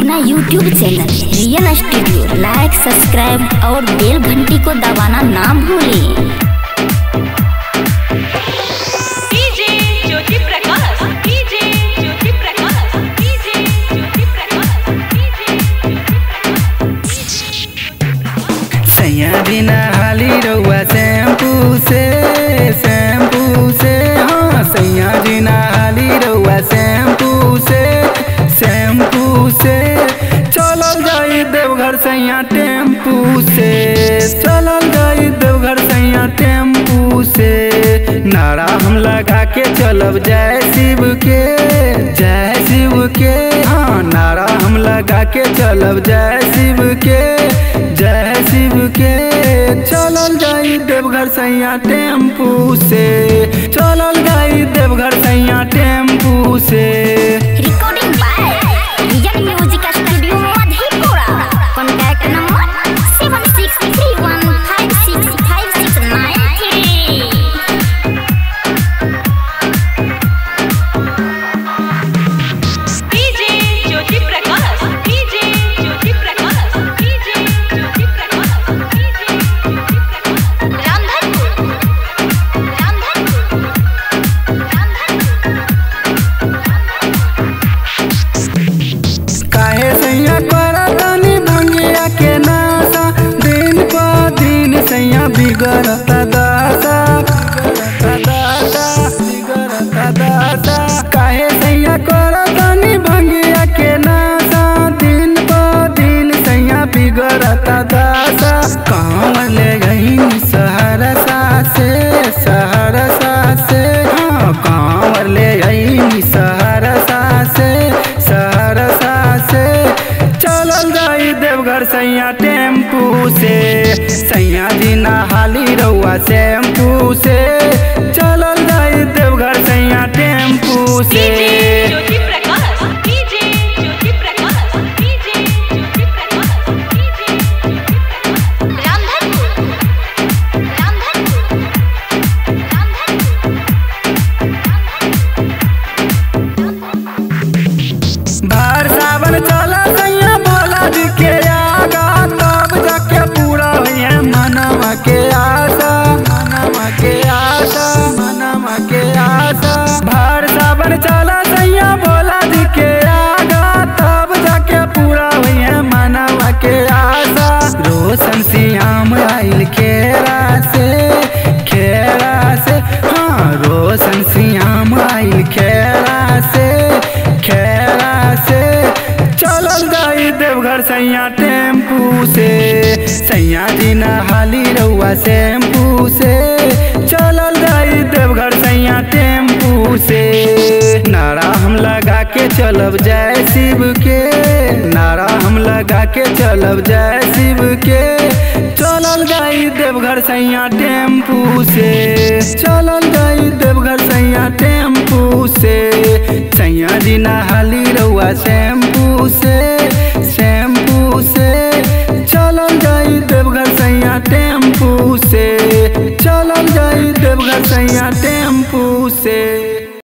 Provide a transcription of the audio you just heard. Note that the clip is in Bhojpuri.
अपना YouTube channel real studio like subscribe और बेल घंटी को दबाना ना भूलें DJ Jyoti Prakash DJ Jyoti Prakash DJ Jyoti Prakash DJ सैया बिना हाली रउआ शैम्पू से शैम्पू से हाँ सैया बिना हाली रउआ शैम्पू से शैम्पू से चलल जाई देवघर सैया टेम्पू से चलल जाई देवघर सैया टेम्पू से नारा हम लगा के चलब जय शिव के जय शिव के हाँ नारा हम लगा के चलब जय शिव के जय शिव के चलल जाई देवघर सैया टेम्पू से चलल जाई देवघर सैया टेम्पू से recording by real music studio Madhepura contact number seven six three one five six five six nine three DJ Jyoti Prakash DJ Jyoti Prakash DJ Jyoti Prakash DJ Jyoti Prakash Ramdhanpur Ramdhanpur काहे सैया करा तनी भंगिया के नासा दिन प दिन सैया बिगड़ता दासा दासा बिगड़ता दासा काहे सैया करा तनी भंगिया के नासा दिन प दिन सैया बिगड़ता दासा कहाँ ले गई सहरसा से सहरसा से हाँ कहाँ ले गई सहरसा से सहरसा से चलल जाई देवघर सैया टेम्पू से सैया दिना हाली रउआ शैम्पू से चलल जाई देवघर सैया टेम्पू से DJ Jyoti Prakash DJ Jyoti Prakash DJ Jyoti Prakash DJ Jyoti Prakash Ramdhanpur Ramdhanpur भार सावन चला सैया भोला जी के आगा तब जाके पूरा हुए मनवा के आशा मनवा के आशा मनवा के आशा भार सावन चला सैया भोला जी के आगा तब जाके पूरा हुए मनवा के आशा रोशन सियाम आइल खेरा से खेरा से हाँ रोशन सियाम आइल खेरा से खेरा से चलल जाई देवघर सैया टेम्पू से सैया दिना हाली रउआ शैम्पू से चलल जाई देवघर सैया टेम्पू से नारा हम लगा के चलब जय शिव के नारा हम लगा के चलब जय शिव के चलल जाई देवघर सैया टेम्पू से चलल जाई देवघर सैया टेम्पू से सैया दिना हाली रउआ से